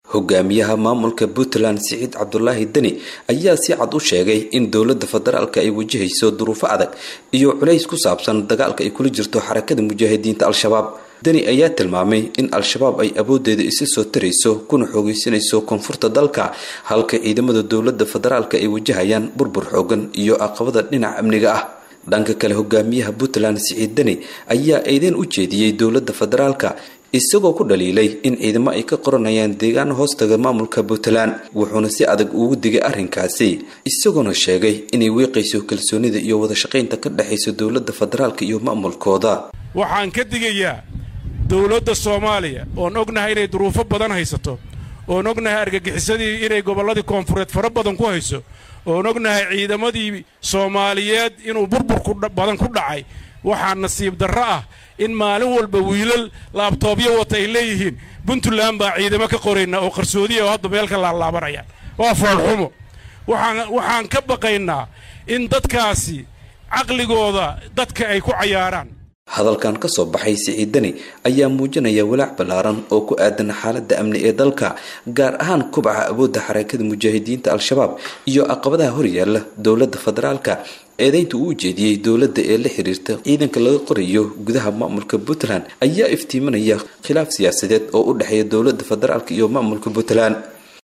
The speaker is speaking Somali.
hogaamiyaha maamulka puntland siciid cabdulaahi deni ayaa si cad u sheegay in dowladda federaalka ay wajahayso duruufo adag iyo culays ku saabsan dagaalka ay kula jirto xarakada mujaahidiinta al-shabaab deni ayaa tilmaamay in al-shabaab ay awoodeeda isa soo tarayso kuna xoogeysanayso koonfurta dalka halka ciidamada dowladda federaalka ay wajahayaan burbur xoogan iyo aqabada dhinaca amniga ah dhanka kale hogaamiyaha puntland siciid deni ayaa eedeen u jeediyey dowladda federaalka isagoo ku dhaliilay in ciidamo ay ka qoranayaan deegaan hoostaga maamulka puntland wuxuuna si adag ugu digay arrinkaasi isagoona sheegay inay weeqayso kalsoonida iyo wadashaqaynta ka dhexaysa dowladda federaalka iyo maamulkooda waxaan ka digayaa dowladda soomaaliya oon ognahay inay duruufo badan haysato oon ognahay argagixisadii inay gobolladii koonfureed fara badan ku hayso oon ognahay ciidamadii soomaaliyeed inuu burburku badan ku dhacay waxaa nasiib darro ah in maalin walba wiilal laabtoobyo wata ay leeyihiin puntland baa ciidamo ka qoraynaa oo qarsoodiya oo hadda meel ka laalaabanayaan waa foolxumo waxaan ka baqaynaa in dadkaasi caqligooda dadka ay ku cayaaraan hadalkan ka soo baxay siciid deni ayaa muujinaya walaac ballaaran oo ku aadan xaaladda amni ee dalka gaar ahaan kubaca awoodda xarakada mujaahidiinta al-shabaab iyo caqabadaha horyaala dowladda federaalka eedaynta uu ujeediyey dowladda ee la xiriirta ciidanka laga qorayo gudaha maamulka puntland ayaa iftiiminaya khilaaf siyaasadeed oo u dhexeeya dowladda federaalka iyo maamulka puntland